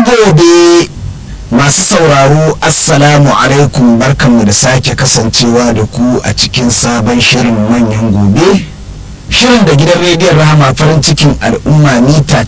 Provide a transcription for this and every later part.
gobe masu sauraro assalamu alaikum barkanmu da sake kasancewa da ku a cikin sabon shirin manyan gobe shirin da gidan rediyon rahama farin cikin al'umma mita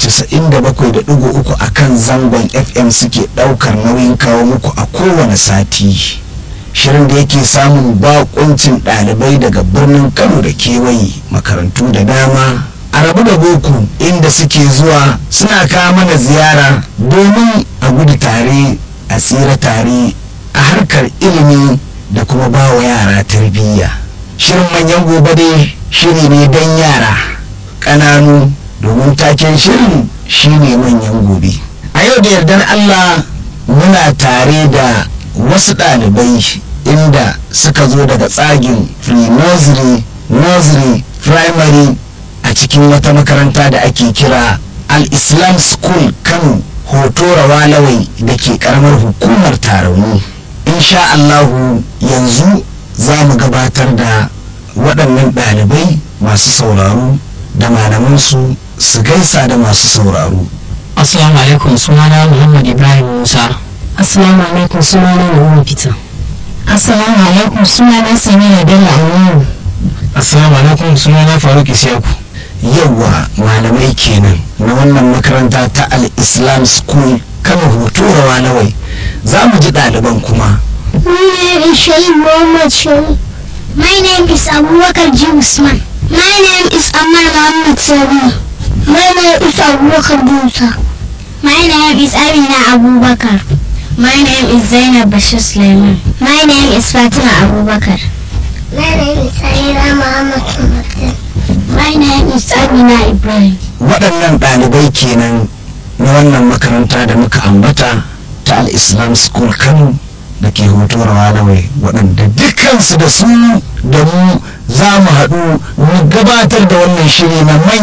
97.3 a kan zangon fm suke daukar nauyin kawo muku a kowane sati shirin da yake samun bakuncin ɗalibai daga birnin kano da kewaye makarantu da dama a rabu da boko inda suke zuwa suna kawo mana ziyara domin a gudu tare a tsira tare a harkar ilimi da kuma ba wa yara tarbiyya shirin manyan gobe dai shiri ne don yara ƙananu domin taken shirin shine manyan gobe a yau da yardar allah muna tare da wasu ɗalibai inda suka zo daga tsagin pre-nursery nursery primary a cikin wata makaranta da ake kira al-islam school kano hoto rawalawai da ke karamar hukumar tarauni insha allahu yanzu za mu gabatar da waɗannan ɗalibai masu sauraro da malamansu su gaisa da masu sauraro Assalamu alaikum sunana Muhammad Ibrahim Musa. Assalamu alaikum sunana Muhammad Peter. Assalamu alaikum sunana Samira Bello Aminu. Assalamu alaikum sunana Faruk Isiyaku. yawwa malamai kenan na wannan makaranta ta al-islam school kano hoto rawalawai za mu ji ɗaliban kuma My name is Shaib Muhammad Shaib. My name is Abubakar G. Usman. My name is Ammar Muhammad Sabi. My name is Abubakar Musa. My name is Amina Abubakar. My name is Zainab Bashir Sulaiman. My name is Fatima Abubakar. My name is Saira Muhammad Sumatin. My name is Amina Ibrahim. waɗannan ɗalibai kenan na wannan makaranta da muka ambata ta al-islam school kano da ke hoto rawalawai waɗanda dukkansu da su da mu za mu haɗu mu gabatar da wannan shiri na